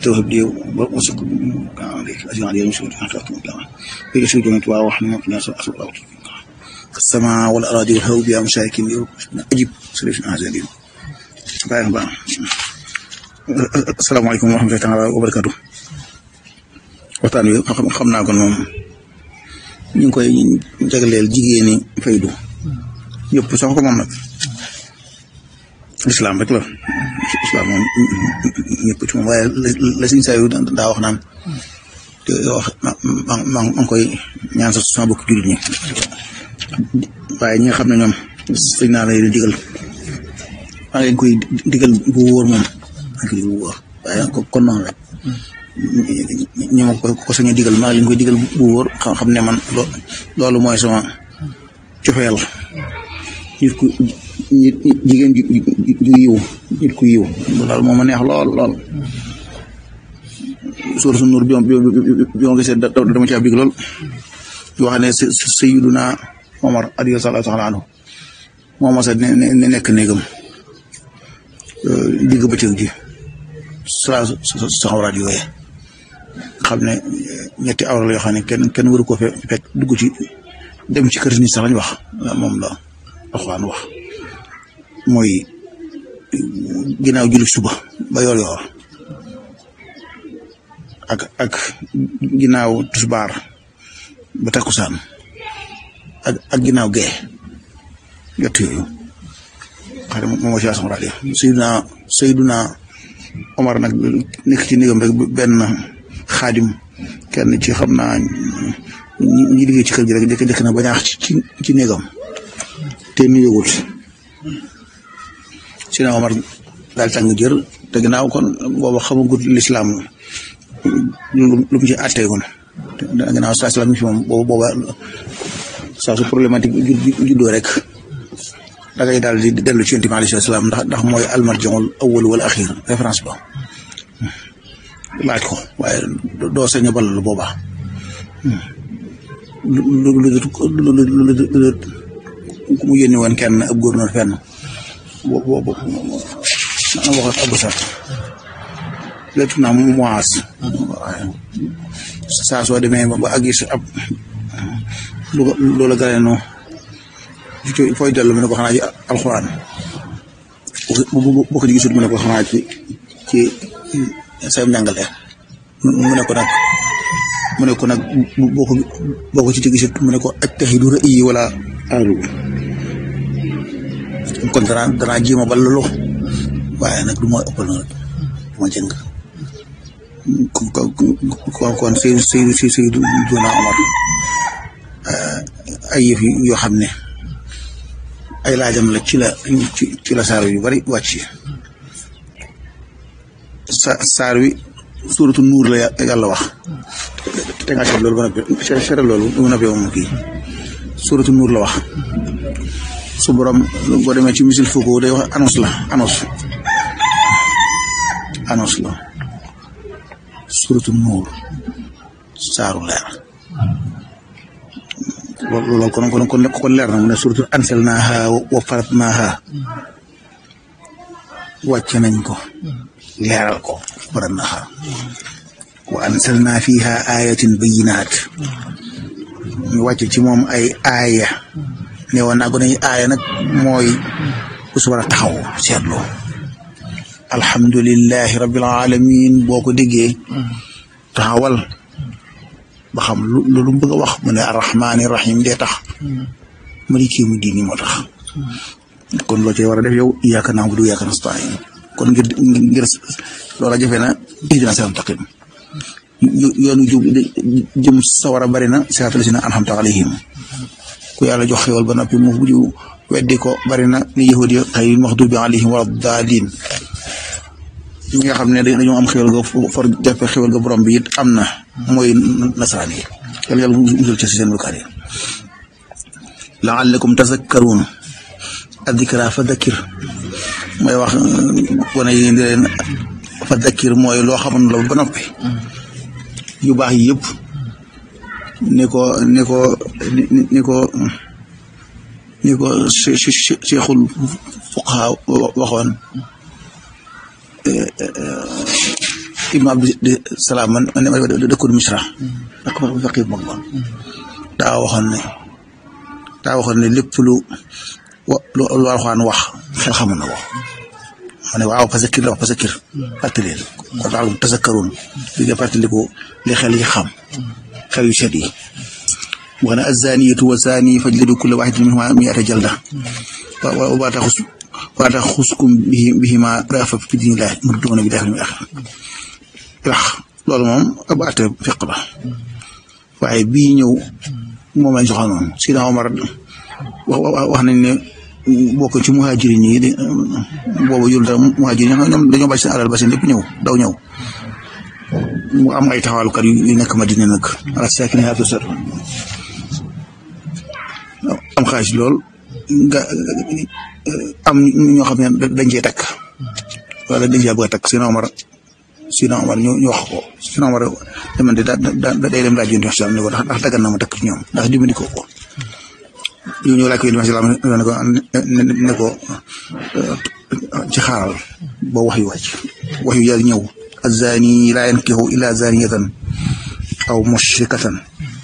توهب لي وثق عليك أجر علي مسؤول عن خلقكم الجامعة في شو جمعت وحنا في ناس أصل السماء والأراضي والهو بها مساكن أجب سليش هذا اليوم باي باي السلام عليكم ورحمة الله تعالى وبركاته waxtaan wi xam naa kon moom ñu ngi koy jagleel jigéeni faydu yëpp sax ko moom nag lislaam rek la lislaam moom ñëpp ci moom waaye la siñ saa yu daa wax naan te wax ma ma ma ngi koy ñaan sa sama bokk jullit ñi waaye ñi nga xam ne ñoom sëñ naa lay digal maa ngi leen koy digal bu wóor moom maa ngi koy digal bu wóor waaye kon noonu rek ñi ma ko ko sañ a digal maa ngi leen koy digal bu wóor xam ne man loolu mooy sama cofeel nit ku jigéen ju ju yiw nit ku yiw loolu moo ma neex lool lool suura su nuur bi bi ma gisee dama caa big lool yoo xam ne Sayyiduna Omar radiyallahu taala anhu moo ma sa ne nekk néegam digg bëccëg ji saa saxawraat yooye xam ne ñetti awra la yoo xam ne kenn kenn waru ko fe fekk dugg ci dem ci kër ni sax lañ wax moom la Alxuraan wax mooy ginnaaw julli suba ba yor yor ak ak ginnaaw tusbaar ba takkusaan ak ak ginnaaw gee jot yooyu xam ne moom moo ci saxawraat yi Seydina Seydina Omar nag nekk ci néegam rek benn xaadim kenn ci xam naa ñi liggéey ci kër gi rek jëkk jëkk na bañaax ci ci néegam te nuyuwul Seydina Omar daal tàng jër te ginnaaw kon booba xamagut lislaam lu mu ci àtteegoon ginnaaw saa salaam fi moom booba booba saa su problématique juddoo rek da ngay daal di dellu ci yonent bi alayhi salaam ndax ndax mooy almarjiul awwal wal axir référence ba laaj ko waaye doo sañ a balal boobaa lu lu lu lu lu ku mu yónni woon kenn ab gouverneur fenn bo bo bo na waxoon Abu Sar lépp naa mu moas saa soo demee ba ak gis ab lu loola gane noo fooy dellu mu ne ko xanaa ci alxuraan boo ko gisut mu ne ko xanaa ci ci sayam njàngale mu ne ko nag mu ne ko nag boo ko boo ko ci gisut mu ne ko ajtahidu ra'yi wala aalu kon danaa danaa jéem a ballalu waaye nag du ma ëppal na du ma jëng kon kon Seydou Seydou Seydou Duna Omar ay yëf yoo xam ne ay laajam la ci la ci ci la saar yu bari wàcc sa saar wi suuratu nuur la yàlla wax te nga seet loolu ba noppi seet loolu ba noppi moom kii suuratu nuur la wax su borom boo demee ci misil fukk day wax annonce la annonce annonce la suuratu nuur saaru leer loolu loolu kon kon kon kon leer na mu ne surtout ansalnaaha wa faratnaaha wàcce nañ ko leeral ko faratnaaha wa ansalnaa fiiha ayatin bayinaat ñu wàcce ci moom ay aaya ne woon naa ko ne aaya nag mooy ku su war a taxaw seetlu alhamdulillahi rabbil alamin boo ko déggee taxawal ba xam lu lu mu bëgg a wax mu ne arrahmaani rahim dee tax maliki yawmi diini moo tax kon loo cee war a def yow iyyaaka na'budu wa iyyaaka nasta'iin kon ngir ngir loola jafe na ihdina siraatal mustaqiim yoonu jub jëm sawara bari na siraatal laziina an'amta alayhim ku yàlla jox xéwal ba noppi mu mujj weddi ko bari na ni yahuud yi xayril maxduubi alayhim wala daalliin ñi nga xam ne dañoo am xéwal ga for jafe xéwal ga borom bi it am na mooy nasaraan yi yàlla yàlla musal ci seen bukkaar yi laallakum tazakkaruun addikra fa dakkir mooy wax wane yi di leen fa dakkir mooy loo xamoon la ba noppi yu baax yi yëpp ni ko ni ko ni ko ni ko cheikhul fuqaha waxoon ibnu abdi salaam man man ma dëkkoon misra ak ma faqir mag ma daa waxoon ne daa waxoon ne lépp lu wa lu lu alxuraan wax xel xamoon na ko ma ne waaw fasakir la wax fasakir fàttaleel kon daal tasakkaroon li nga fàttaliku li xel yi xam xel yu set yi wax ne azaniyatu wa zani fajlidu kulla wahidin minhuma mi'ata jalda wa wa taxus wa taxuskum bihi bihima rafa fi dinillah murduuna bi daxil mi axir wax loolu moom ab àtte fiq la waaye bii ñëw moom lañ soxla noonu Sina Omar wax nañ ne bokk ci muhajirin yi de boobu yul dara muhajirin ñoom dañoo bàyyi seen alal ba seen lépp ñëw daw ñëw mu am ay taxawalkat yu nekk Madina nag ala sakin yaa tusar am xaalis lool nga am ñoo xam ne dañ cee takk wala dañ cee bëgg a takk Sina Omar Sina Omar ñu ñu wax ko Sina Omar dama de da da day dem laaj yonent bi ne ko ndax ndax daggan na ma takk ci ñoom ndax dimbali ko ko ñu ñëw laaj ko yonent bi ne ko ne ko ci xaaral ba wax yu wàcc wax yu yàgg ñëw azani laa yankihu illa zaniyatan aw mushrikatan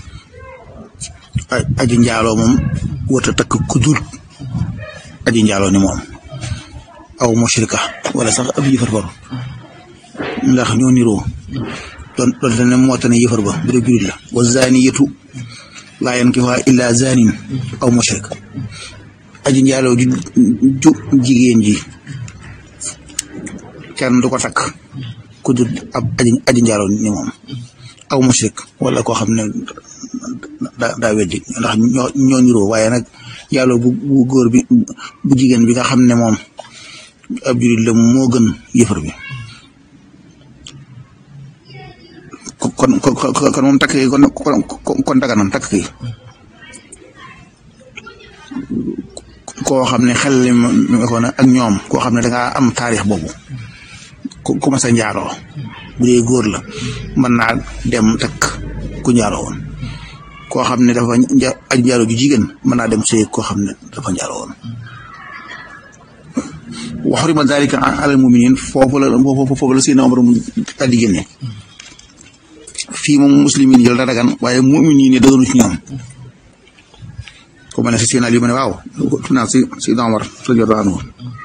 aji njaaloo moom wërta takk ku dul aji njaaloo ni moom aw mushrika wala sax ab yëfar far ndax ñoo niroo doon doon te ne moo tax ne yëfar ba bu dee jurit la wa zaniyatu laa yankihuha illa zanin aw mushrik aji njaaloo ju ju jigéen ji kenn du ko takk ku dul ab aji aji njaaloo ni moom aw mushrik wala koo xam ne daa daa weddi ndax ñoo ñoo niroo waaye nag yàlla bu bu góor bi bu jigéen bi nga xam ne moom ab jurit la moo gën yëfar bi kon kon kon moom takk yi kon kon daganam takk yi koo xam ne xel li ma ko ak ñoom koo xam ne dangaa am taarix boobu ku ma sa njaaroo bu dee góor la mën naa dem takk ku njaaroo woon koo xam ne dafa aj njaaroo ju jigéen mën naa dem sëy koo xam ne dafa njaaroo woon wa xurima dalika alal muminin foofu la foofu la Seydina Omar mu daal di génne fii moom muslimin yi la dagan waaye mumin yi ne dëgënu ci ñoom ko ma ne si Seydina Ali ma ne waaw tu naa si Seydina Omar radiyallahu anhu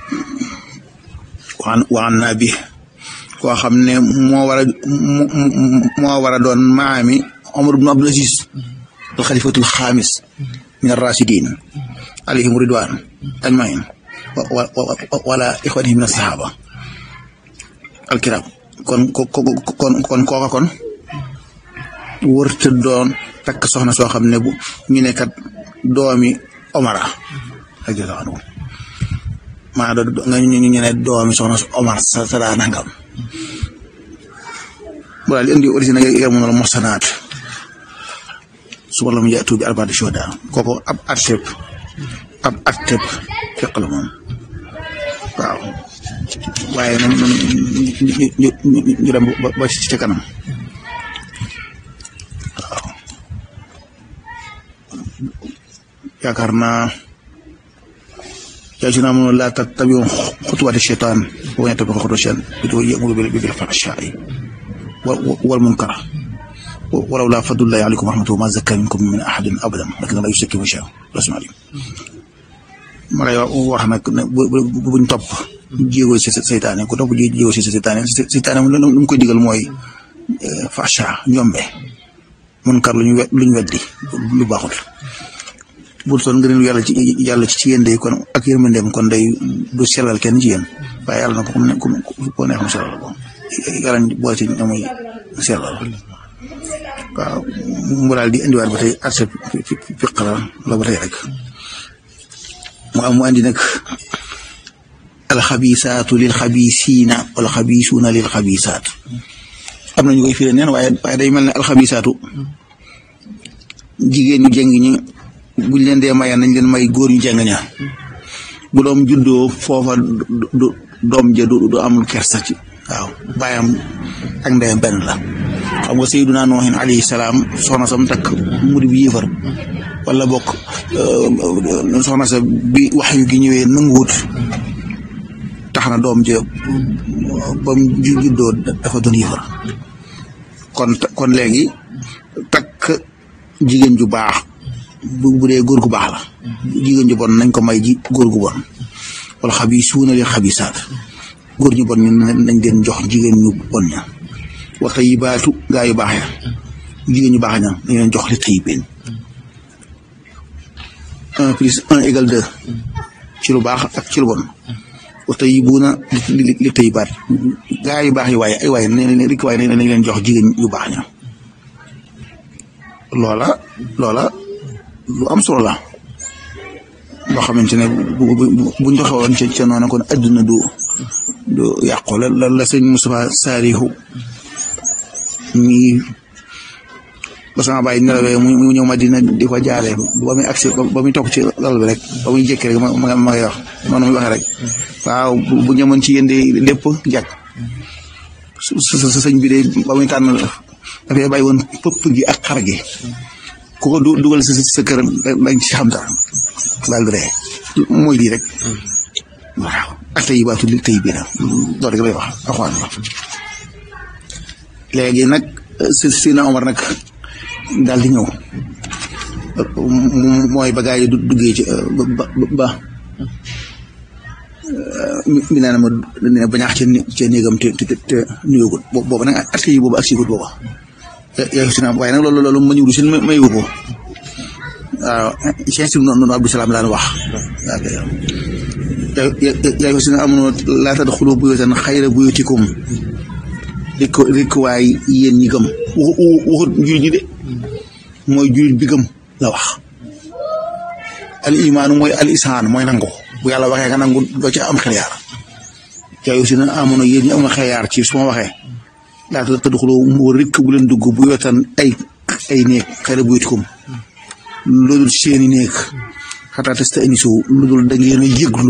waan waan naa bi koo xam ne moo war a moo war a doon maami Omar ibn Abdul Aziz al xalifatul xaamis min ar-rashidin alayhim ridwan ajmain wala ixwanihi min as-sahaba al-kiram kon kon kon kooka kon wërta doon takk soxna soo xam ne bu ñu ne kat doomi Omara radiyallahu anhu maa do nga ñu ñu ne doomi soxna Omar sa sa daa nangam bu daal di indi origine nga yar mu ne la mosanaat su ma la mu jaatu bi arbaati shuhada kooku ab atteb ab atteb fiq la moom waaw waaye noonu noonu ñu ñu ñu dem ba ci ca kanam waaw yaakaar naa yaa ci naa mënul laa tattabi'u xutuwaati shaytaan wa man yattabi' xutuwaati shaytaan ya'muru bil fahshaa'i wal munkar walaw laa fadlullaahi aleykum wa rahmatuhu maa zakkaa minkum min ahadin abadan walakinna llaaha yuzakkii man yashaa'u wallahu aliim ma lay wax nag buñ topp jéego si seytaane ku topp jéego si seytaane seytaane lu mu koy digal mooy fahsha ñombe munkar luñu luñ weddi lu baaxul bul soon ngëneelu yàlla ci yàlla ci yéen day kon ak yërmandeem kon day du sellal kenn ci yéen waaye yàlla na ko comme ne comme ko neex mu sellal ko yàlla boole ci ñoom muy sellal waaw mu daal di indiwaat ba tey arse fiq la la ba tey rek mu am mu andi nag alxabisaatu lil xabisiina wala xabisuuna lil xabisaat am na ñu koy firee neen waaye waaye day mel ne alxabisaatu jigéen ñu jeng ñi buñ leen dee mayaan nañ leen may góor ñu jeng ña bu doom juddoo foofa du doom ja du du amul kersa ci waaw bàyyam ak ndeyam benn la xam nga sayyiduna Nuuhin alayhi salaam soxna sam takk mu di bi yéefar wala bokk soxna sa bi wax yu gi ñëwee nanguwut tax na doom ji ba mu juddoo dafa doon yëfar kon kon léegi takk jigéen ju baax bu bu dee góor gu baax la jigéen ju bon nañ ko may ji góor gu bon wala xabiisuuna li xabiisaat góor ñu bon ñu nañ leen jox jigéen ñu bon ña wa tayibaatu gaa yu baax ya jigéen ñu baax ña dañ leen jox li tayibeen un plus un égal deux ci lu baax ak ci lu bon wa tayibuuna li li tayibaat gaa yu baax yi waaye ay waaye ne rik waaye nañ leen jox jigéen yu baax ña loola loola lu am solo la loo xamante ne bu bu buñ doxewoon ca ca noonu kon adduna du du yàqu la la la sëñ Moustapha Saarihu mi ba sama bàyyi nelawee mu ñëw Madina di ko jaaree ba muy agsi ba muy toog ci lal bi rek ba muy jékki rek ma ma ma ngay wax noonu muy waxee rek waaw bu ñëwoon ci yéen de lépp jàkk su su sëñ bi de ba muy tànn dafay bàyyi woon pëpp gi ak xar gi ku ko dugal sa sa kër dañ ci xam dara daal di ree mooy lii rek waaw ak tey baatu li tey bii la loolu rek lay wax axwaan la léegi nag si Sina Omar nag daal di ñëw mooy ba gaa yi duggee ci ba ba mi naa ne ma ne ba ñaax ca néegam te te te nuyoogut boobu nag at yi boobu ak sigut booba yaa si waaye nag loolu loolu ma ñëwul si mayu ko waaw Cheikh si noonu Abdou Salaam daan wax yaa ko si nga amoon laa tadxulu buyuutan xayra buyutikum rik rik waay yéen ñi gëm waxut jullit ñi de mooy jullit bi gëm la wax al imaanu mooy al isaan mooy nangu bu yàlla waxee nga nangu doo ci am xel yaar yaa si na amoon yéen ñi am xel yaar ci su ma waxee laa tadxulu mu rikk bu leen dugg buyuutan ay ay néeg xayra buyutikum loolu seeni néeg xataa testa énisu lu dul da ngeen a yëglu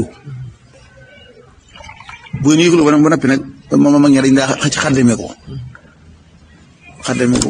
bu ngeen yëglu ba noppi nag moom mag ñi dañ daa xëcc xaddeme ko xaddeme ko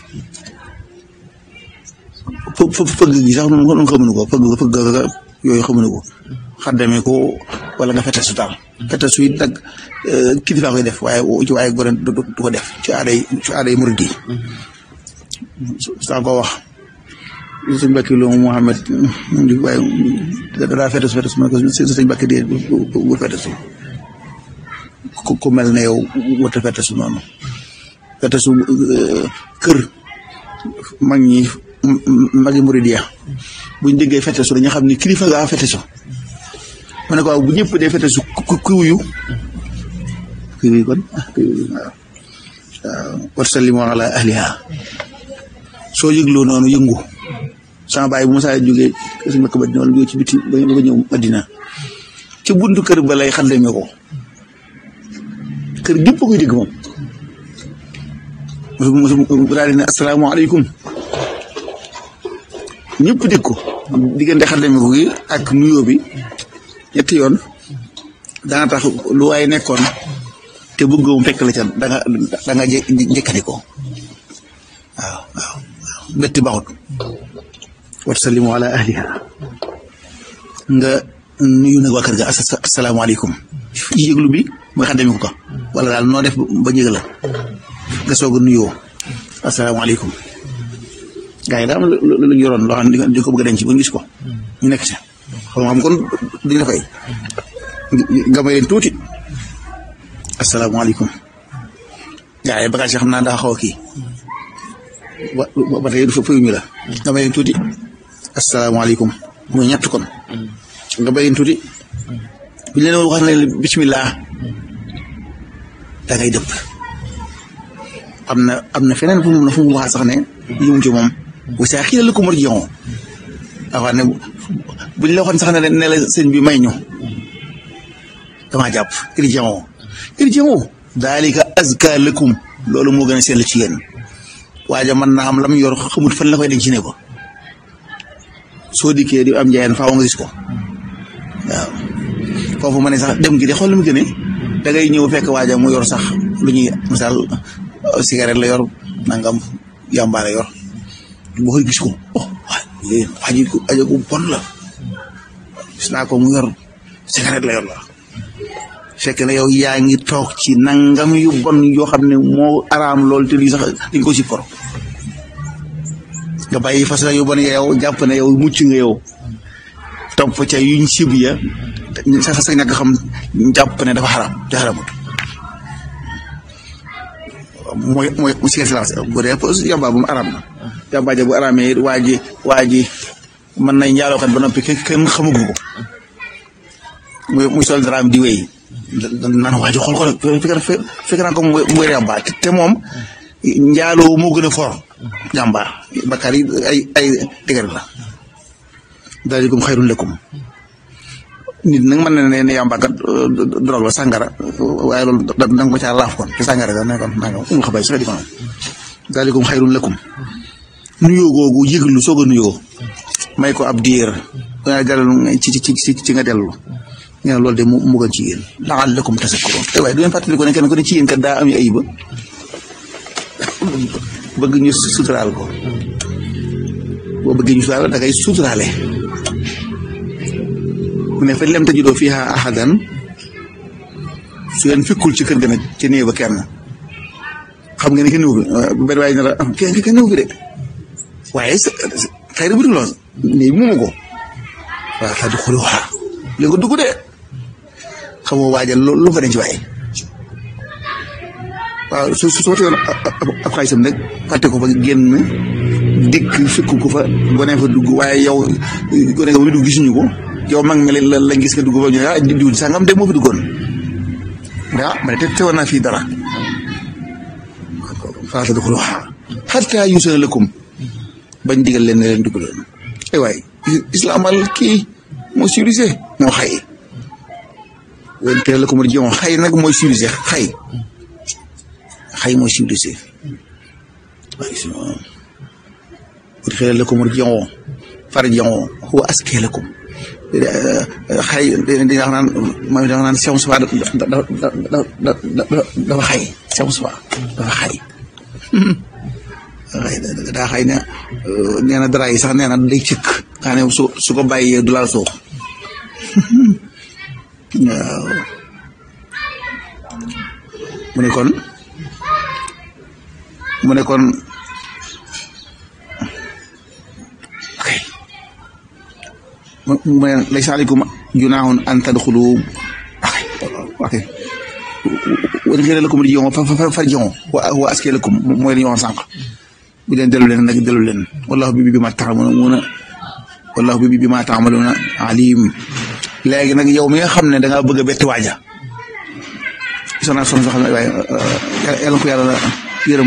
fë fëgg gi sax noonu xamuñu ko fëgg fëgg yooyu xamuñu ko xaddeme ko wala nga fete su taal fete su it nag kilifa koy def waaye ci waaye gore du ko def ci aaday ci aaday murid yi saa ko wax sëñ Mbacke Lo Mouhamed di waaye daa fete su fete su ma ko sëñ Mbacke dee bu fete su ku mel ne yow wata fete su noonu fete su kër mag ñi magi muridiya buñ déggee fete su dañu xam ni kilifa gaa fete su ma ne ko waaw bu ñëpp dee fete su ku wuyu ku wuyu kon waaw waaw wasallimu ala ahliha soo yëgloo noonu yëngu sama baay bu Musaa jógee suñ makk Madina wala jógee ci biti ba ñëw Madina ci buntu kër ba lay xaddame ko kër gépp koy dégg moom mu daal di ne asalaamaaleykum ñëpp dégg ko diggante xaddame ko gi ak nuyoo bi ñetti yoon dana tax lu waay nekkoon te bëgg mu fekk la ca da nga da nga njëkkati ko waaw waaw métti baxut wa sallimu ala ahliha nga nuyu nag waa kër ga asalaamaaleykum yëglu bi mooy xaddami ko ko wala daal noo def ba njëg la nga soog a nuyoo asalaamaaleykum gaa yi daa am lu lu yoroon loo xam ne di ko bëgg a denc ba ñu gis ko ñu nekk ci xam xam kon duñ la fay nga may leen tuuti asalaamaaleykum gaa yi bagage yi xam naa daa xaw a kii ba ba tey du fa fayuñu la nga may leen tuuti asalaamaaleykum muy ñett kon nga may leen tuuti bu ñu leen wax ne bismillah da ngay dëpp am na am na feneen fu mu fu mu wax sax ne yëngu ci moom bu saa xii la ko mën a joxoon wax ne bu ñu la waxoon sax ne ne la sëñ bi may ñu damaa jàpp irji'u irji'u daalika azka lakum loolu moo gën a sell ci yéen waaja mën naa am lam yor xamut fan la koy denc ne ko soo dikkee di am njaayeen faaw nga gis ko waaw foofu ma ne sax dem gi de xool lu mu gënee da ngay ñëw fekk waaja mu yor sax lu ñuy misaal cigarette la yor nangam yàmba la yor boo koy gis ko oh waaye aji aji ko bon la gis naa ko mu yor cigarette la yor la fekk na yow yaa ngi toog ci nangam yu bon yoo xam ne moo araam lool te lii sax dañ ko si koro nga bàyyi fas yu bon yow jàpp ne yow mucc nga yow topp ca yuñ sib ya sa sa ñàkk xam jàpp ne dafa xaram te xaramut mooy mooy mu si silence bu dee yamba bu mu araam na yamba ja bu araamee waa ji waa ji mën nañ njaalookat ba noppi kenn xamagu ko muy muy sol daraam di wéy naan waa ji xool ko fekk fekk naa ko muy yamba te moom njaaloo moo gën a for jàmba bakkaar yi ay ay dëgër la daalikum xayrun lakum nit nag mën na ne ne yàmba kat drogue la sàngara waaye loolu da nga ko caa laaf kon te sàngara da ne kon nanga umul xabay sax di ko noonu daalikum xayrun lakum nuyoo googu yëglu soog a nuyoo may ko ab diir nga dellu ci ci ci ci nga dellu ngeen loolu de mu mu gën ci yéen la'allakum tazakkurun te waaye du ngeen fàttali ko ne kenn ko ne ci yéen kat daa am ayiba bëgg ñu suturaal ko boo bëggee ñu suturaal da ngay suturaale mu ne fa lem tajidoo fiiha ahadan su leen fekkul ci kër ga nag ci néew ba kenn xam nga ne kenn néew bi benn waaye ne la kenn kenn néew bi de waaye xëy na bu dul lool néew bi moomu ko waaw fa di xuluha li nga dugg de xamoo waajal lu fa denc waaye waaw su su sootee woon ab xaalisam nag fàtte ko fa génn dikk fekk ko fa gone fa dugg waaye yow gone nga ba muy dugg gisuñu ko yow mag mi la la gis nga dugg fa ñu ne ah diw sangam de moo fi duggoon ah ma ne te teewoon naa fii dara faa tadxuluhaa hattaa yu'zana lakum bañ digal leen ne leen dugg leen ay waay islaamal kii moo civilisé moo xay wen teel la ko mën a xay nag mooy civilisé xay xay mooy civilisé waaye si wut xëy la ko mën a farji'uu huwa azkaa lakum xay di wax naan mooy dafa naan Cheikh Moustapha dafa xay Cheikh Moustapha dafa xay daa xay ne nee na dara yi sax nee na day cëkk xaa ne su su ko bàyyee du laal suuf waaw mu ne kon mu ne kon ok mu ne laysa alaykum junaahun an tadxulu ok ok wa in qiila lakum irji'uu farji'uu wa azkaa lakum mooy li ñu waxoon sànq bi leen dellu leen nag dellu leen wallahu bi bi ma ta'maluuna wallahu bi bi ma ta'maluuna aliim léegi nag yow mi nga xam ne da ngaa bëgg a bett waaja soxna soxna soo xam ne waaye yàlla ko yàlla yërëm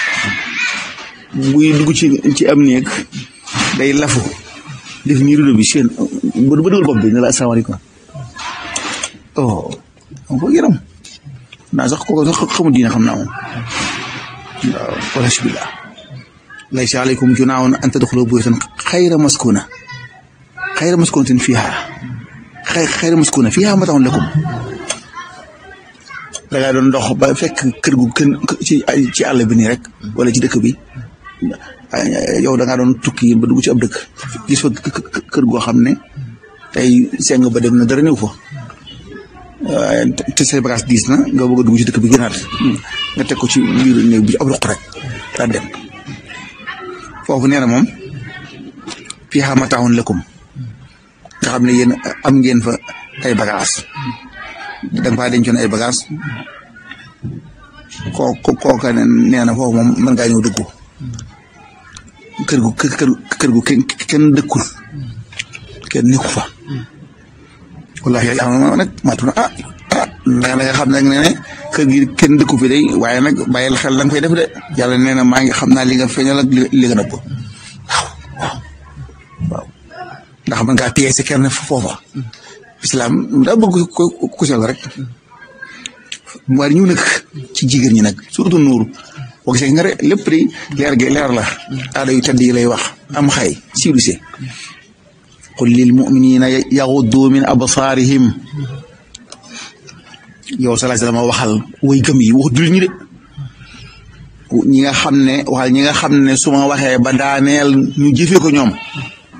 buy dugg ci ci am néeg day lafu def nii rido bi seen ba ba dugal bopp bi ne la asalaamaaleykum oh dama ko yërëm naa sax kooku sax xamul diina xam naa moom waaw wala sibillah laysa alaykum junaahun an tadxulu buyutan xayra maskuna xayra maskunatin fiiha xayra maskuna fiiha mataa'un lakum da ngaa doon dox ba fekk kër gu kenn ci ci àll bi nii rek wala ci dëkk bi yow da ngaa doon tukki ba dugg ci ab dëkk gis fa kër goo xam ne tey seng ba dem na dara néew fa te say bagage diis na nga bëgg a dugg ci dëkk bi gënaat nga teg ko ci biir néeg bi ab ruq rek daa dem foofu nee na moom fiihaa mataa'un lakum nga xam ne yéen am ngeen fa ay bagage da nga faa dencoon ay bagage koo kooka nee na foofu moom mën ngaa ñëw dugg kër gu kër kër gu kenn dëkkul kenn nekku fa wallahi yàlla nag maatu na ah ah da nga xam nag ne ne kër gi kenn dëkku fi day waaye nag bàyyil xel la nga fay def de yàlla nee na maa ngi xam naa li nga feeñal ak li nga nëbb waaw waaw waaw ndax mën ngaa pièce kenn foofa islam daa bëgg ko ku sell rek mu war ñu nag ci jigéen ñi nag surtout nuur boo gisee nga rek lépp di leer gi leer la aada yu tedd yi lay wax am xay civilisé qul lil muminina yaxuddu min absaarihim yow salaa salaam waxal way gëm yi wax jullit ñi de ñi nga xam ne waxal ñi nga xam ne su ma waxee ba daaneel ñu jëfee ko ñoom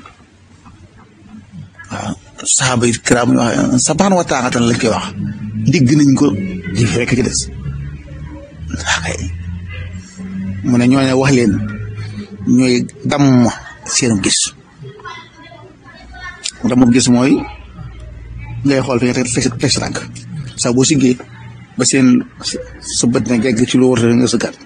waaw saxaaba yi kiraam wax sabaan wa taaqatan lañ koy wax digg nañ ko jëf rekk ci des akay mu ne ñooñu wax leen ñooy damm seenu gis damm gis mooy ngay xool fi nga teg teg sa tànk saa boo siggee ba seen sa bët ne gegg ci lu wërte nga sëggaat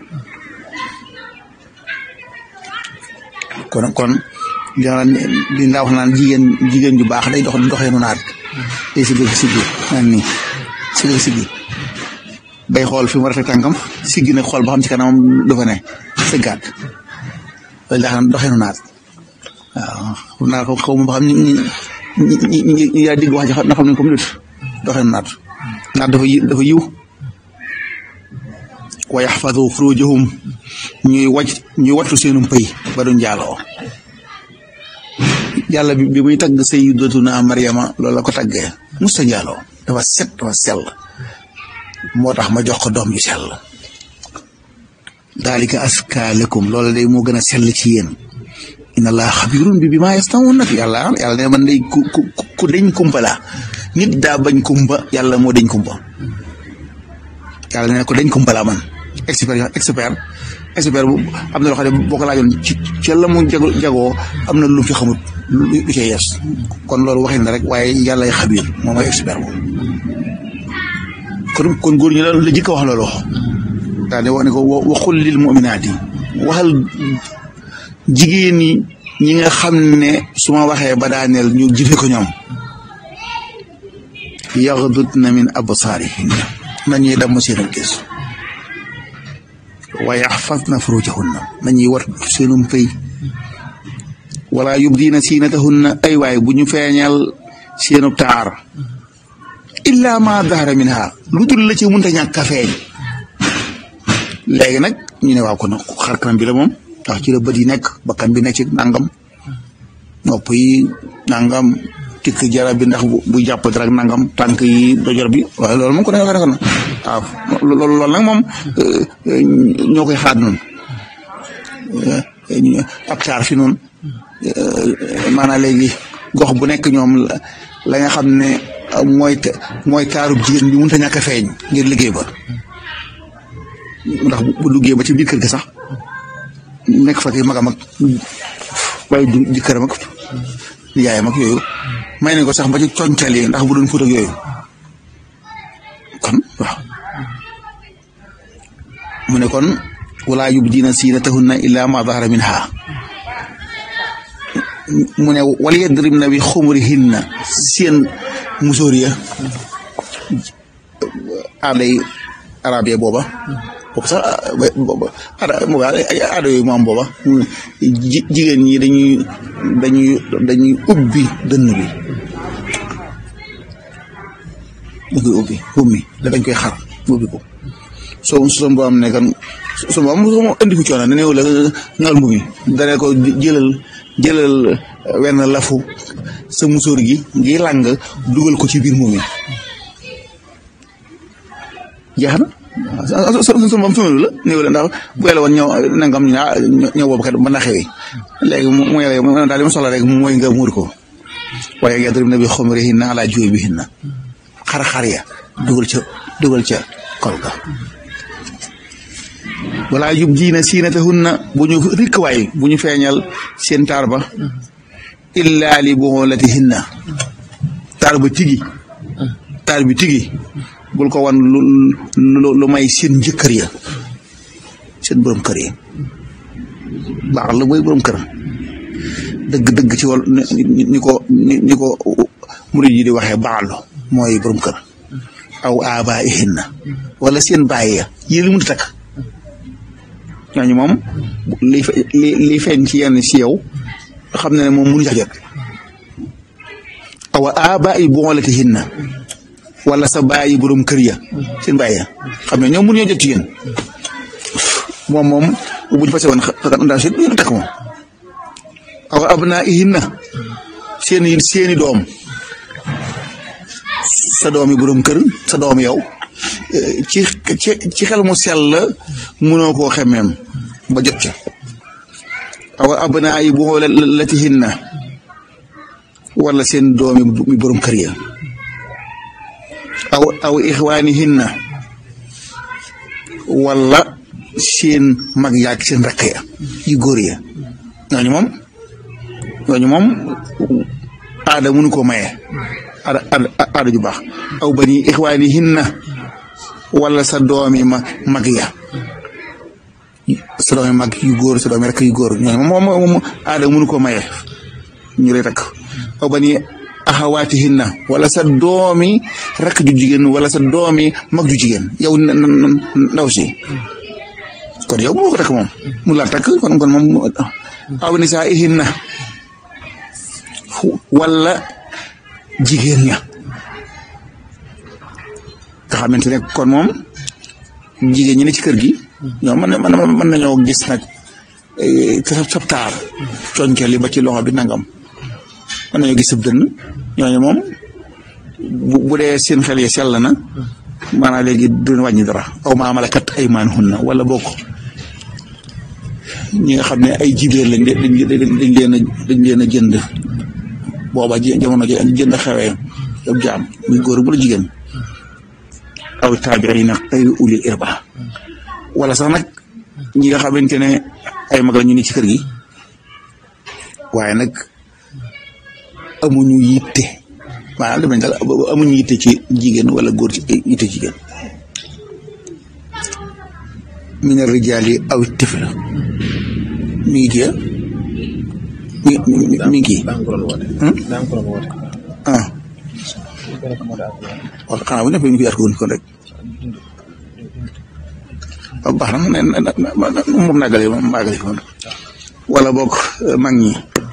kon kon li nga wax naan jigéen jigéen ju baax day dox doxee nu naat day sigg siggi naan nii sigg siggi bay xool fi mu war a teg tànkam siggi nag xool ba xam ci kanamam dafa ne sëggaat loolu daa xam doxee nu naat waaw naa ko xaw ma ba xam ñi ñi ñi ñi yaa digg wax ji na xam ne comme nit doxee nu naat naat dafa dafa yiw wa yaxfadu furujahum ñuy wàcc ñuy wattu seenum pëy ba duñ jaaloo yàlla bi bi muy tagg sayyidatuna Maryama loolu la ko taggee musta njaaloo dafa set dafa sell moo tax ma jox ko doom ju sell daalika aska lakum loolu day moo gën a sell ci yéen inna allaha xabirun bi bi maa yasnaun nag yàlla yàlla ne man day ku ku ku dañ kumpa la nit daa bañ kumpa yàlla moo dañ kumpa yàlla ne ko dañ kumpa la man expert expert expert bu am na loo xam ne boo ko laajoon ci ci la mu jago jagoo am na lu fi xamut lu ci yees kon loolu waxin na rek waaye yàlla ay xabiir moom mooy expert moom kon kon góor ñi la la jëkk wax loolu daal di wax ne ko waxul lil muminaati waxal jigéen ñi ñi nga xam ne su ma waxee ba daaneel ñu jëfe ko ñoom yaxdudna min absaarihinna nañuy damm seen gis wa yaxfadna furujahunna nañuy war seenum pëy wala yubdiina siinatahunna ay waay bu ñu feeñal seenu taar illa ma dahara minha lu dul la ci munta ñàkk a feeñ léegi nag ñu ne waaw kon xar kanam bi la moom ndax ci la bët yi nekk bakkan bi nekk ci nangam nopp yi nangam tikk jara bi ndax bu jàpp dara ak nangam tànk yi dojor bi waaye loolu moom ko ne waxee na waaw loolu loolu nag moom ñoo koy xaat noonu ab taar fi noonu maanaam léegi gox bu nekk ñoom la nga xam ne mooy mooy taarub jigéen bi mënut a ñàkk a feeñ ngir liggéey ba ndax bu duggee ba ci biir kër gi sax nekk fa ki magam ak waaye du jëkkëram ak yaayam ak yooyu may nañ ko sax ba ci coñcal yi ndax bu doon fóot ak yooyu kon waaw mu ne kon wala yubdiina siinatahunna illa ma dahara minha mu ne wal yadribna bi xumurihinna seen musóor ya aaday arab ya booba boobu sax aada yooyu mu am booba jigéen ñi dañuy dañuy dañuy ubbi dënn bi dañ koy ubbi ummi da dañ koy xar ubbi ko soo su boo am ne kan su ma am indi ko coono ne néew la ngal mbu mi dane ko jëlal jëlal wenn lafu sa musóor gi ngi làng dugal ko ci biir mbu mi jeex na so so moom fi la néew la ndax bu yàlla woon ñëw nangam ñu naa ñëw boobu kat mën na xewi léegi mu yàlla mu daal li ma soxla rek mooy nga muur ko waaye yadribna bi xumurihinna ala juubihinna xar-xar ya dugal ca dugal ca kol ga wala yubdiina siinatahunna bu ñu rikk waay bu ñu feeñal seen taar ba illa li buxulatihinna taar ba tigi taar bi tigi bul ko wan lu lu may seen njëkkër ya seen borom kër yi baax la mooy borom kër dëgg dëgg ci wàll ni ko ni ko murid yi di waxee baaxlu mooy borom kër aw aaba ihinna wala seen bàyyi ya yéen li mun takk ñooñu moom li li feeñ ci yenn si yow xam ne ne moom mënu jax jot aw aaba i boolatihinna wala sa bàyyi borom kër ya seen bàyyi ya xam ne ñoom mënuñoo jot ci yéen moom moom bu ñu fase woon ndaw si du takk moom aw abnaa ihinna seeni seeni doom sa doomi borom kër sa doom yow ci ci ci xel mu sell la mënoo koo xemmeem ba jot ca aw abnaa yi buxoolatihinna wala seen doomi mi borom kër ya aw aw ixwaanihinna wala seen mag yaag seen rakk ya yu góor ya ñooñu moom ñooñu moom aada mënu ko maye aada aada ju baax aw bani ixwaanihinna wala sa doomi ma mag ya sa doomi mag yu góor sa doomi rakk yu góor ñooñu moom moom aada mënu ko maye ñu lay takk aw bani axawaatihinna wala sa doomi rakk ju jigéen wala sa doomi mag ju jigéen yow ndaw si kon yow moo ko takk moom mu la takk kon kon moom aw nisaa'ihinna wala jigéen ña nga xamante ne kon moom jigéen ñi ne ci kër gi ñoom mën na mën nañoo gis nag sab taar coñkel li ba ci loxo bi nangam mën nañoo gis sab dënn ñooñu moom bu dee seen xel yi sell na maanaam léegi duñ wàññi dara aw maa malakat aymaanuhunna wala bokk ñi nga xam ne ay jibéer lañ dañ dañ leen a dañ leen a jënd booba jamono jënd xewee ab jaam muy góor bu la jigéen aw taabiina xayri ulil irba wala sax nag ñi nga xamante ne ay mag la ñu ni ci kër gi waaye nag amuñu yitte maanaam def nañ daal amuñu yitte ci jigéen wala góor ci yitte jigéen min ar-rijaali aw tifl mi ngi kii mi mi mi ngi kii ah wala xanaa bu nekk ñu fi arkoon kon rek waaw baax na moom nagale moom maagale kon wala bokk mag ñi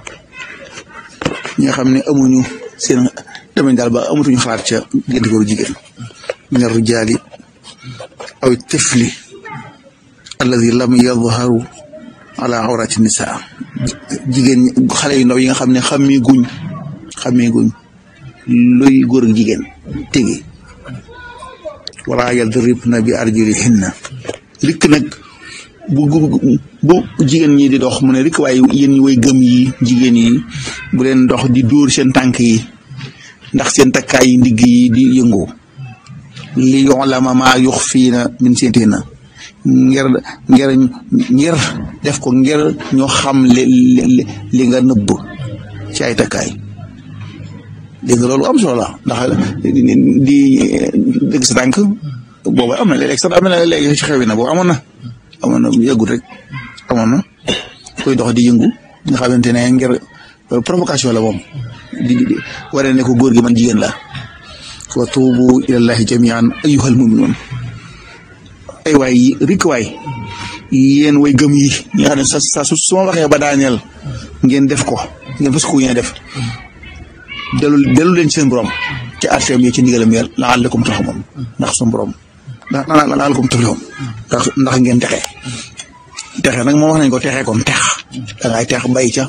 ñi nga xam ne amuñu seen demañ daal ba amatuñu xalaat ca diggante góor jigéen min ar-rijaali aw tifli alladi lam yadharu ala awrati nisaa jigéen xale yu ndaw yi nga xam ne xamee guñ xamee guñ luy góor ak jigéen tegi wala yadribna bi arjulihinna rikk nag bu bu jigéen ñi di dox mu ne rikk waaye yéen ñi way gëm yi jigéen yi bu leen dox di dóor seen tànk yi ndax seen takkaay yi ndigg yi di yëngu li yu'lama maa yuxfiina min seentiina ngir ngir ngir def ko ngir ñoo xam li li li nga nëbb ci ay takkaay dégg nga loolu am solo la ndax di dégg sa tànk boobu am na léeg-léeg sax am na léegi ci xew na boobu amoon na amoon na yëgul rek amoon na koy dox di yëngu nga xamante ne ngir provocation la moom di di waree ne ko góor gi man jigéen la wa tuubu ilallahi jamian ayyuhal muminuun ay waay yi rik waay yéen way gëm yi ñi nga xam ne sa sa su ma waxee ba daaneel ngeen def ko ngeen fas ko ngeen def dellu dellu leen ci seen borom ci arteem yi ci ndigalam yi la'allakum turhamuun ndax suñu borom ndax la'allakum tuflihun ndax ndax ngeen texe texe nag moom wax nañ ko texe kon tex da ngay tex bay ca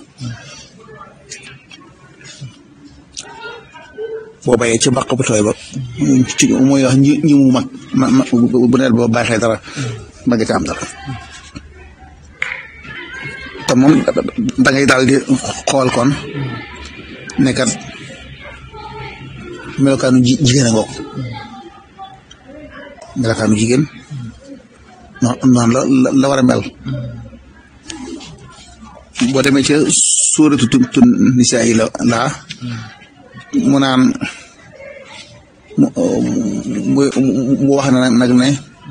boo bayee ci mbaq bu tooy ba ci mooy wax ñi ñi mu mag ma bu nawet ba baaxee dara mag ca am dara te moom da ngay daal di xool kon nekkat melokaanu ji jigéen a ngoog melokaanu jigéen noonu la la war a mel boo demee ca suuratu tu nisaa yi la laa mu naan mu mu wax na nag ne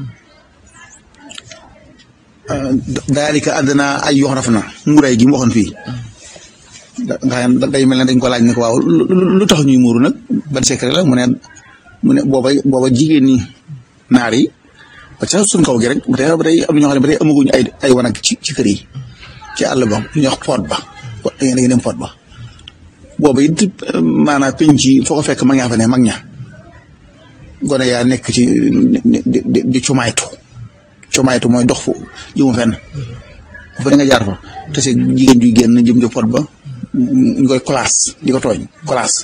daalika àddina ay yox raf na muuraay gi mu waxoon fii nga xam day mel ne dañ ko laaj ne ko waaw lu tax ñuy muuru nag ban secret la mu ne mu ne booba booba jigéen ñi naar yi parce que suñ kaw gi rek ba tey ba tey am na ñoo xam ne ba tey amaguñu ay ay wanag ci ci kër yi ci àll ba ñu wax poot ba da ngeen dem poot ba booba it maanaam penc yi foo ko fekk mag ñaa fa ne mag ña gone yaa nekk ci di di di cumaytu cumaytu mooy dox fu jëmu fenn fa nga jaar fa te se jigéen juy génn jëm ci pot ba ñu koy classe di ko tooñ classe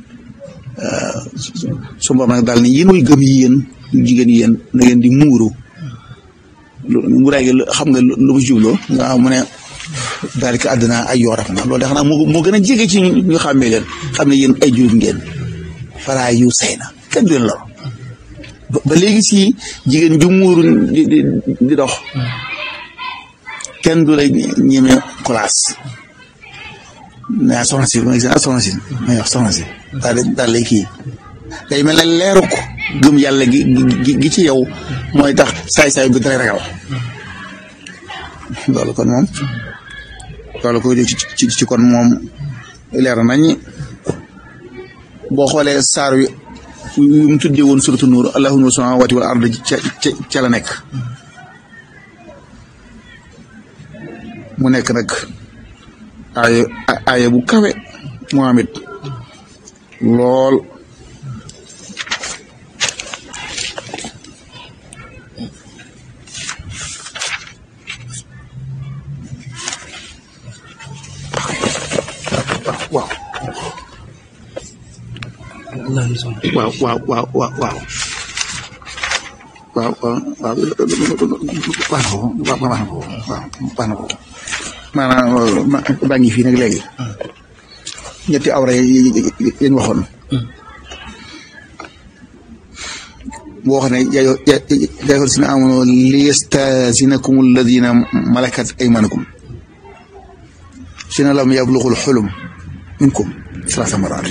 su boobu nag daal ne yéen way gëm yi yéen jigéen yi yéen na ngeen di muuru muuraay gi xam nga lu mu jubloo nga xam mu ne daal di àddina ay yooraf na loolu de xanaa moo moo gën a jege ci ñu xàmmee leen xam ne yéen ay jullit ngeen falaa yu say na kenn du leen lor ba léegi si jigéen ju muuru di di di dox kenn du lay ñeme classe mais soxna si ma gis ah soxna si may wax soxna si daal daal lay kii day mel ne leeruk gëm yàlla gi gi gi ci yow mooy tax saay-saay bi dara ragal loolu kon moom loolu ko ci ci ci kon moom leer nañ boo xoolee saar wi yu mu tuddee woon suratu nuur allahu nuuru samaawaati wal ard ca ca ca la nekk mu nekk nag aaya aaya bu kawe moom it lool waaw waaw waaw waaw waaw waaw waaw waaw waaw baax na ko baax na ko waaw baax na ko maanaam baa ngi fii nag léegi ñetti awra yi yañ waxoon boo xam ne yaayoo yaayoo si na amoon liyastazinakum alladina malakat aymanukum sina lam yablughul xulum minkum salaasa maraat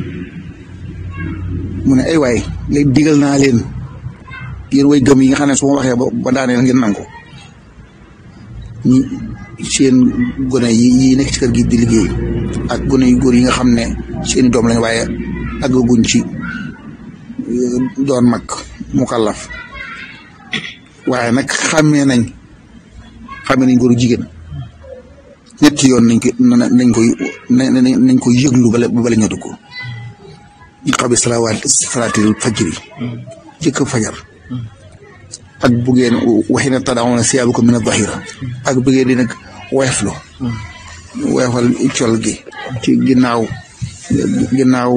mu ne ay waay léegi digal naa leen yéen way gëm yi nga xam ne su ma waxee ba daaneel ngeen nangu ñi seen gone yi yi nekk ci kër gi di liggéey ak gone yu góor yi nga xam ne seeni doom lañ waaye àggaguñ ci doon mag mukallaf waaye nag xàmmee nañ xàmmee nañ góoru jigéen ñetti yoon nañ ko nañ koy nañ koy yëglu bala bala ñoo dugg ñu xam ne salawaat salaatil fajri jëkk fajar ak bu ngeen waxi na tadaawuna siyaabakum mina zahira ak bu ngeen di nag weeflu weefal col gi ci ginnaaw ginnaaw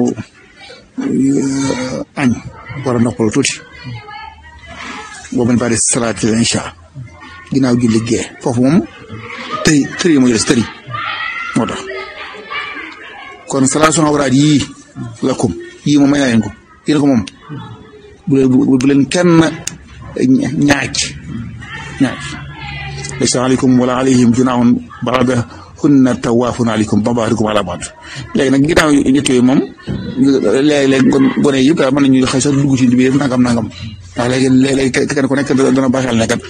añ war a noppal tuuti boobu ñu bari salaatil insha ginnaaw julli gee foofu moom tëri tëri moo jëles tëri moo tax kon salaation awraat yii lakum yii moom may naa leen ko yéen ko moom bu leen bu leen kenn ñaaj ñaaj laysa aleykum wala alayhim junaahun ba'dahunna tawaafun aleykum ba'dukum ala ba'd léegi nag ginnaaw ñett yooyu moom léeg-léeg kon gone yëpp daal mën nañu xëy sax dugg ci biir nangam nangam ndax léegi léeg-léeg kenn ku nekk dana baax xel ne kat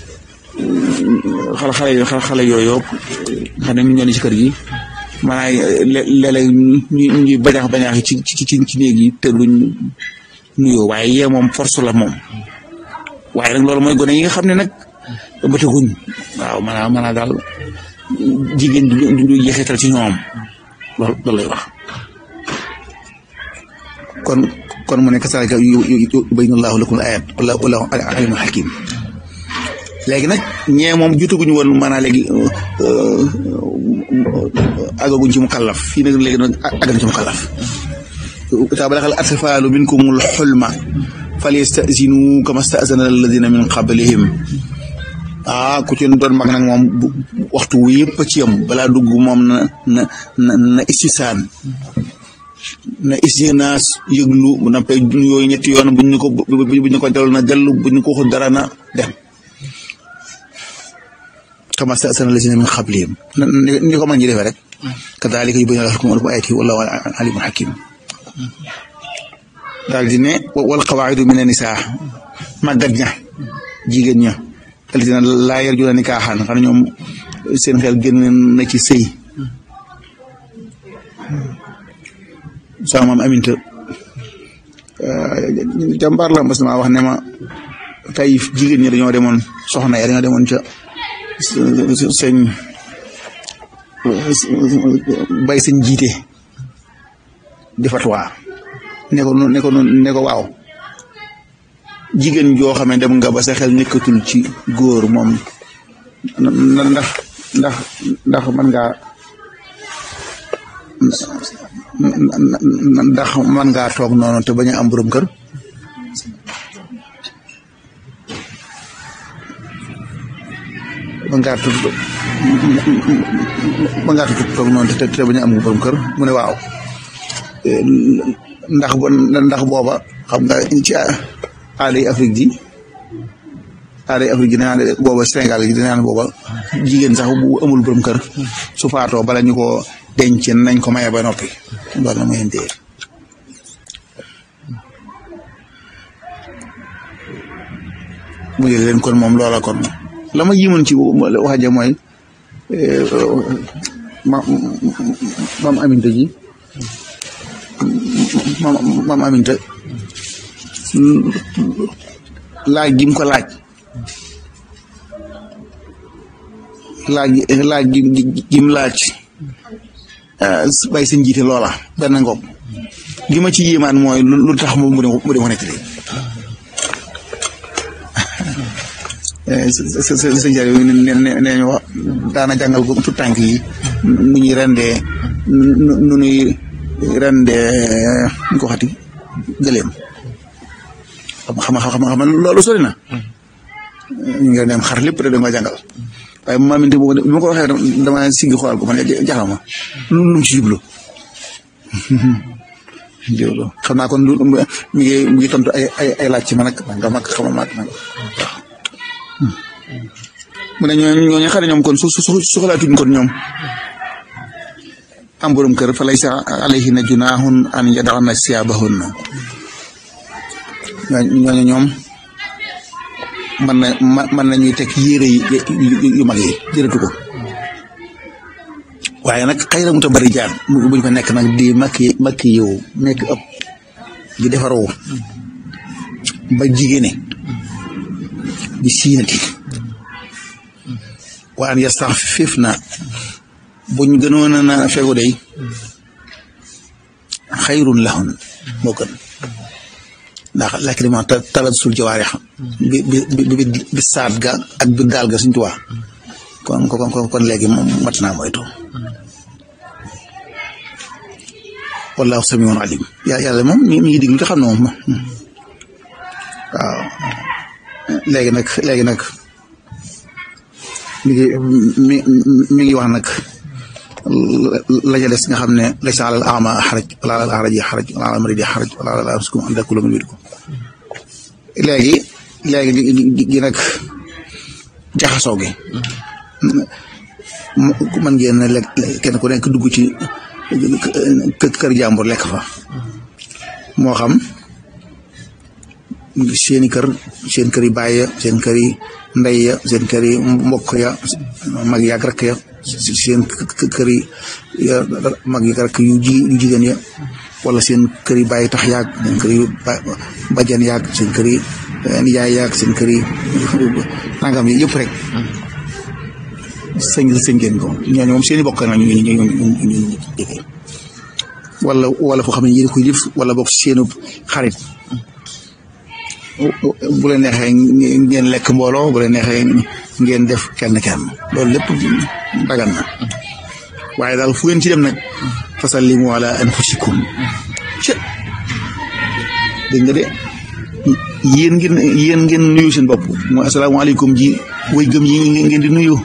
xale xale xale xale yooyu yëpp xam ne ñu ñoo ne ci kër gi maanaam léeg-léeg ñu ñuy bañaax bañaax ci ci ci ci néeg yi te duñ nuyoo waaye yee moom force la moom waaye nag loolu mooy gone yi nga xam ne nag bëtaguñ waaw maanaam maanaam daal jigéen du du jeexital ci ñoom loolu loolu lay wax kon kon mu ne kasaalika yubayyinu llaahu lakum al-aayaat wallaahu aliimun hakiim léegi nag ñee moom jutuguñu woon maanaam léegi àggaguñ ci mu kallaf fii nag léegi nag àggaguñ ci mu kallaf taa balaxal atfaalu minkumul xulma falyastazinu kama stazana alladina min qablihim ah ku ci doon mag nag moom waxtu wu yëpp ci yam balaa dugg moom na na na na istisaan na istinaas yëglu bu nappee yooyu ñetti yoon buñ ñu ko buñ ñu ko dellu na dellu buñ ñu ko waxul dara na dem kama sta'zana allazina min qablihim ni ko man ñi defee rek kadhalika yubayyinu lakum ayatihi wallahu alimun hakim daal di ne wal qawaidu min an-nisaa màggat ña jigéen ña allazina laa yarjuna nikaahan xam ne ñoom seen xel génn na ci sëy sama maam aminta jàmbaar la mas na wax ne ma tey jigéen ñi dañoo demoon soxna ya dañoo demoon ca sëñ bay sëñ jiite di fatwa ne ko ne ko ne ko waaw jigéen joo xam ne dem nga ba sa xel nekkatul ci góor moom ndax ndax ndax man ngaa ndax man ngaa toog noonu te bañ a am borom kër ba ngaa tudd ba ngaa tudd toog noonu te te bañ a am borom kër mu ne waaw ndax ndax booba xam nga ci aaday Afrique ji aaday Afrique ji dinaa ne booba Sénégal gi dinaa ne booba jigéen sax bu amul borom kër su faatoo bala ñu ko denc nañ ko maye ba noppi loolu la muy téye mu jël leen kon moom loola kon la ma yimoon ci wax ja mooy ma maam aminta ji maam maam aminta laaj gi mu ko laaj laaj laaj gi gi mu laaj bay seen jiite loola benn ngoog gi ma ci yéemaan mooy lu tax mu dem mu dem nettali sëñ Jalle nee nee ñu wax daana jàngal ko tout tànk yi nu ñuy rendee nu ñuy rendee ñu ko waxati gëleem xam xam xam xam loolu sori na ñu ngi dem xar lépp rek da nga jàngal waaye maam it boobu bi ma ko waxee dama siggi xool ko man jaxal ma lu mu ci jublu jublu xam naa kon lu mi ngi mi ngi tontu ay ay ay laaj ci man ak nga mag xama mag nag waaw mu ne ñooñu ñooñu xam ne ñoom kon su su soxlaatuñ kon ñoom am borom kër fa laysa alayhinna junaahun an yada'na siyaabahunna ñooñu ñoom mën na mën nañuy teg yére yi yu mag yi jërëtu ko waaye nag xëy na mu ta bari jaan buñ fa nekk nag di makki makki yow nekk ëpp di defaroo ba jigéene di siinati wa an yastaxfifna buñ gënoon na fegu day xayrun lahun moo gën ndax lakk di ma talat sul jawaarix bi bi bi bi saat ga ak bi daal ga suñ tuwaa kon kon kon léegi moom mat naa moytu wallahu samiun alim yàlla moom mi ngi diglu te xam ne moom waaw léegi nag léegi nag mi ngi mi mi ngi wax nag la ca des nga xam ne laysa alal ama xaraj wala alal araji xaraj wala alal maridi xaraj wala alal anfusikum an takulu min wédikum léegi léegi gi nag jaxasoo gi man ngeen ne lekk kenn ku nekk dugg ci kër jàmbur lekk fa moo xam seeni kër seen kër yi baay ya seen kër yi ndey ya seen kër yi mbokk ya mag yaag rakk ya seen kër yi mag yaag rakk yu ji yu jigéen ya wala seen kër yi bàyyi tax yaag seen kër yi bajan yaag seen kër yi nijaay yaag seen kër yi nangam yi yëpp rek sëñ sëñ ngeen ko ñooñu moom seen i bokk na ñu ñu ñu ñu jege wala wala foo xam ne yéen koy def wala bokk seenu xarit bu leen neexee ngeen lekk mbooloo bu leen neexee ngeen def kenn kenn loolu lépp dagan na waaye daal fu ngeen ci dem nag fasallimu ala anfusikum ca dégg nga de yéen ngeen yéen ngeen nuyu seen bopp mooy asalaamaaleykum ji way gëm yi ngeen di nuyu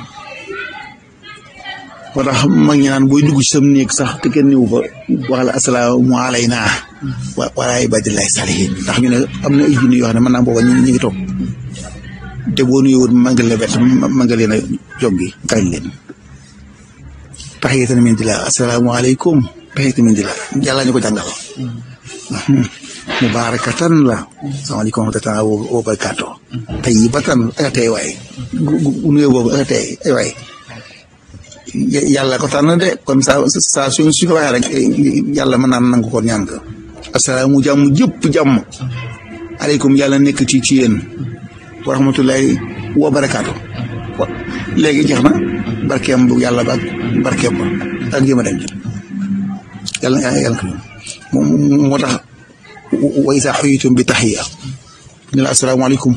moo tax mag ñi naan booy dugg ci sam néeg sax te kenn niwu fa wax la asalaamu alayna wa wala ibadillahi salihin ndax ñu ne am na ay junni yoo xam ne mën naa booba ñu ngi toog te boo nuyoo mangal la bett mangal leen a joggi kañ leen taxiyatan min dillah asalaamu aleykum taxiyatan min dillah yàlla ñu ko jàngal mubarakatan la salaamaaleykum wa rahmatulah wa barakaatu tayyibatan ak tey waay nuyoo boobu ak tey ay waay yàlla ko tànn de kon saa saa suñ suñ ko waxee rek yàlla mën naan nangu ko ñaan ko asalaamu jàmm jëpp jàmm aleykum yàlla nekk ci ci yéen wa rahmatullahi wa barakaatu léegi jeex na barkeem bu yàlla ba ak barkeem ba ak jéem a dem yàlla yàlla ko moo tax wa isa xuyitum bi taxiya ne la asalaamaaleykum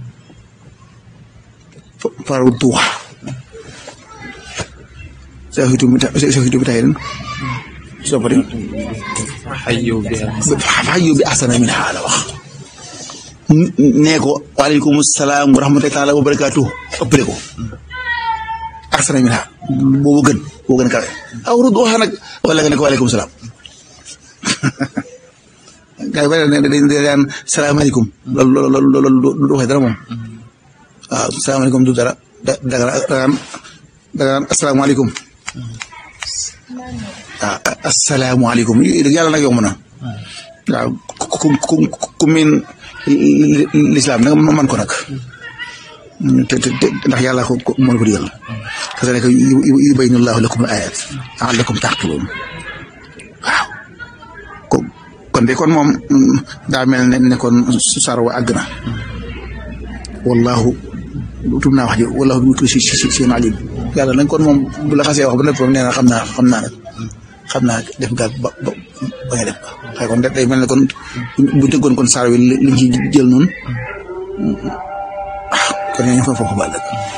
faru tuuxa sa xuyitum bi sa xuyitum bi taxiya soo pare xayyu bi ahsana min haa la wax nee ko waaleykum salaam wa rahmatullahi taala wa barakaatu ëppale ko ahsana min haa boobu gën boobu gën kawe aw rud waxa nag wala nga ne ko waaleykum salaam gars yi bëri na dañ dañ daan salaamaaleykum loolu loolu loolu loolu du waxee dara moom waaw salaamaaleykum du dara da da nga daan da nga daan asalaamaaleykum waaw asalaamaaleykum yàlla nag yomb na waaw ku ku ku miin lislaam nag man ko nag te te ndax yàlla ko mën ko digal kazalika yubayyinu llaahu lakum al-aayaat la'allakum ta'qiluun waaw kon de kon moom daa mel ne ne kon sar wa àgg na wallahu tub naa wax ji wallahu bi kulli shay'in aliim yàlla nag kon moom bu la xasee wax ba nëpp nee na xam naa xam naa nag xam naa def nga ba ba ba nga def ba xëy kon day mel ne kon bu tëggoon kon sar wi liñ ci jël noonu kon ñooñu fa foofu baal